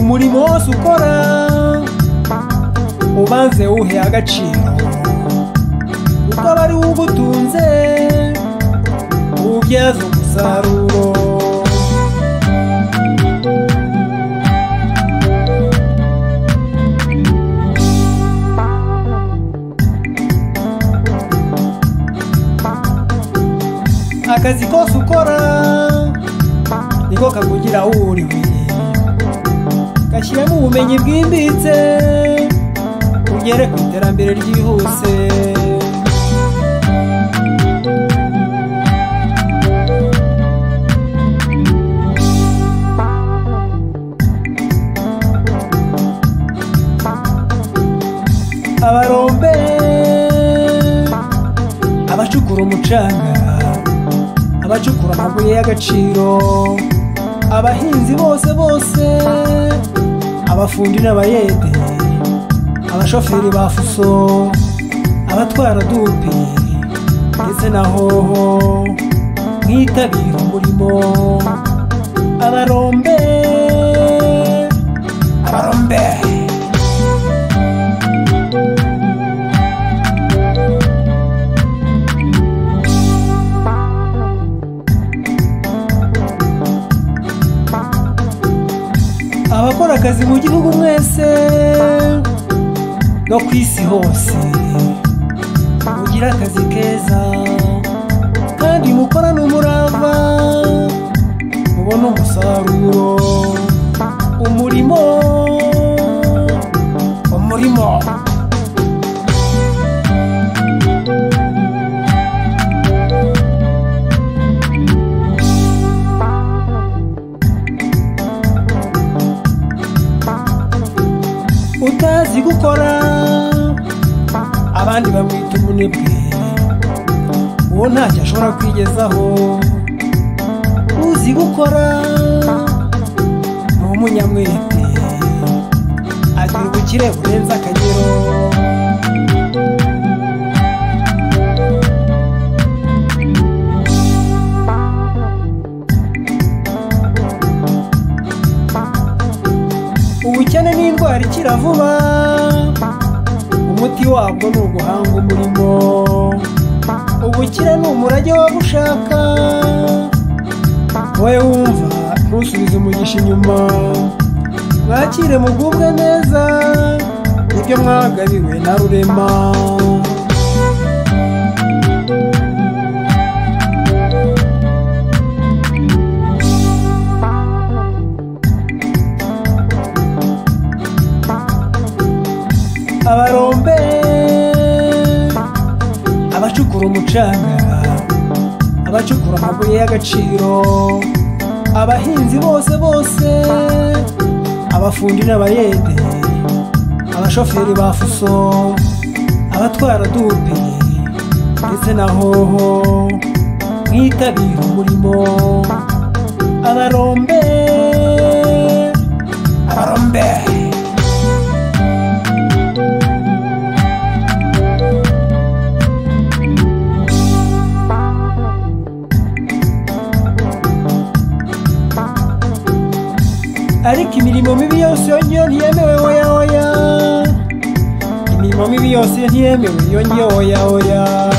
umurimo wose ukora ubanze uhe agaciro kuko aba ari wo ugutunze ubyaza umusaruro akazi kose ukora niko kakugira uriwe gashyiramo ubumenyi bwimbitse ugere ku iterambere ryihuse abarombe abacukura umucanga abacukura amabuye y'agaciro abahinzi bose bose abafundi n'abayede abashoferi ba fuso abatwara dupi ndetse na hoho mwitabire umurimo abarombe abarombe abakora akazi mu gihugu mwese no ku isi hose mugire akazi keza kandi mukorane umurava mubone umusaruro umurimo umurimo utazi gukora abandi bamwita umunebwe uwo ntacyo ashobora kwigezaho uzi gukora ni umunyamwete agira ubukire burenze akagero ubukene ni indwara ikira vuba umuti wabwo ni uguhanga umurimo ubukire ni umurage waba ushaka wowe wumva ntusubize umugisha inyuma mwakire mugubwe neza nibyo mwagabiwe na rurema abarombe abacukura umucanga abacukura amabuye y'agaciro abahinzi bose bose abafundi n'abayede abashoferi ba fuso abatwara dupi ndetse na hoho mwitabire umurimo abarombe abarombe ariko imirimo mibi yose iyo ngiyo ntiyemewe oya oya imirimo mibi yose ntiyemewe iyo ngiyo oya oya